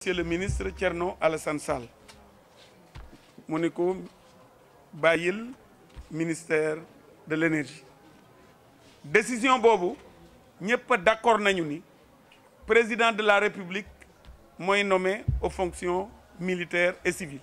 monsieur le ministre Thierno Alassane Sall mu ni ko bàyyil ministère de l'énergie décision boobu ñëpp a d'accord nañu ni président de la république mooy nommé aux fonctions militaires et civiles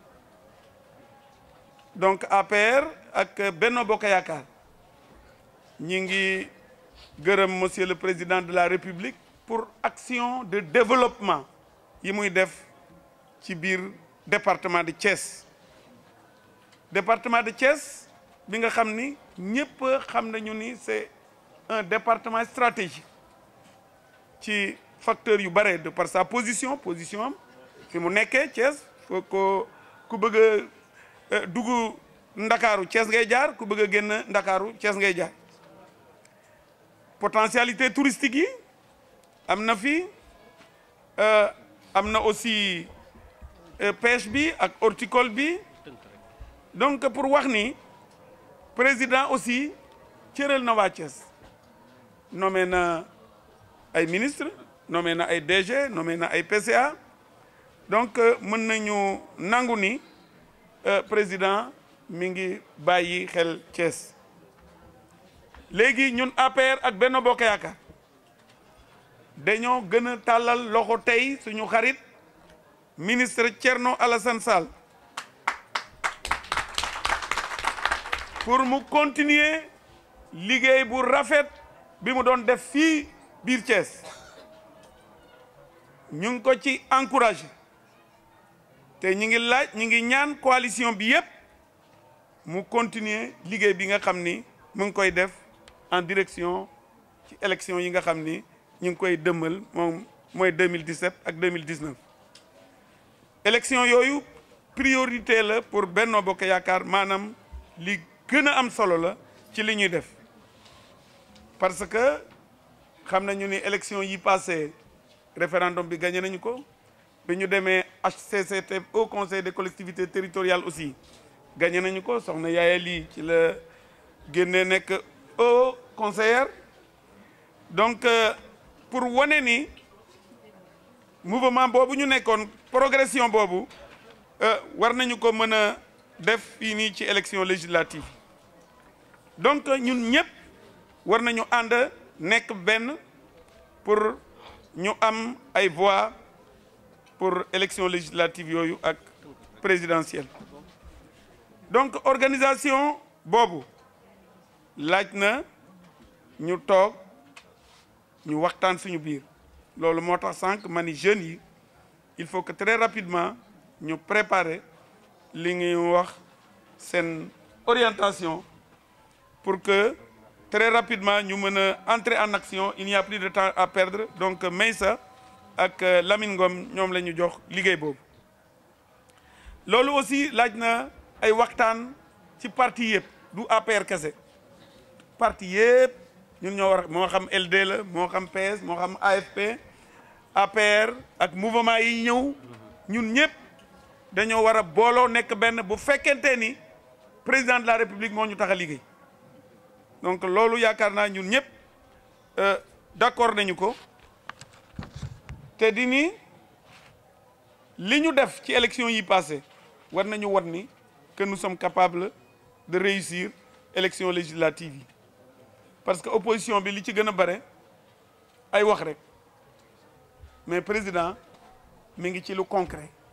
donc APR ak Benno Bokk Yaakaar ñi ngi gërëm monsieur le président de la république pour action de développement yi muy def ci biir département de Thiès département de Thiès bi nga xam ni ñëpp xam nañu ni c'est un département stratégique ci facteur yu bare de par sa position position am fi mu nekkee Thiès foo ko ku bëgg a dugg Ndakaaru Thiès ngay jaar ku bëgg a génn Ndakaaru Thiès ngay jaar potentialité touristique yi am na fi am na aussi pêche bi ak horticole bi donc pour wax ni président aussi cëral na waa Thiès nommé na ay ministre nommé na ay DG nommé na ay PCA donc mën nañu nangu ni président mi ngi bàyyi xel Thiès léegi ñun APR ak Benno Bokk Yaakaar dañoo gën a tàllal loxo tey suñu xarit ministre Thierno Alassane Sall pour mu continuer liggéey bu rafet bi mu doon def fii biir Thiès ñu ngi ko ci encouragé te ñu ngi laaj ñu ngi ñaan coalition bi yépp mu continuer liggéey bi nga xam ni mu ngi koy def en direction ci élection yi nga xam ni ñu ngi koy dëmmal moom mooy 2017 ak 2019 élection yooyu priorité la pour Benno Bokk Yaakaar maanaam li gën a am solo la ci li ñuy def parce que xam nañu ni élection yi passé référendum bi gagné nañu ko bi ñu demee HCCT au conseil des collectivités territoriales aussi gagné nañu ko soxna Yaaya lii ci la génne nekk au conseillère donc pour wane ni mouvement boobu ñu nekkoon progression boobu war nañu ko mën a def fii nii ci élection législative donc ñun ñëpp war nañu ànd nekk benn pour ñu am ay voix pour élection législative yooyu ak présidentielle donc organisation boobu laaj na ñu toog ñu waxtaan suñu biir loolu moo tax sànq ma ni jeunes yi il faut que très rapidement ñu préparer li ñuy wax seen orientation pour que très rapidement ñu mën a entrer en action il n'y a plus de temps à perdre donc Meissa ak Lamine Ngom ñoom la ñu jox liggéey boobu loolu aussi laaj na ay waxtaan ci parti yëpp du APR kese parti yëpp ñun ñoo war moo xam LD la moo xam PS moo xam AFP APR ak mouvement yi ñëw ñun ñëpp dañoo war a booloo nekk benn bu fekkente ni président de la république moo ñu tax a liggéey donc loolu yaakaar naa ñun ñëpp d'accord nañu ko te di ni li ñu def ci élection yi passé war nañu won ni que nous sommes capables de réussir élection législative yi parce que opposition bi li ci gën a bare ay wax rek mais président mi ngi ci lu concret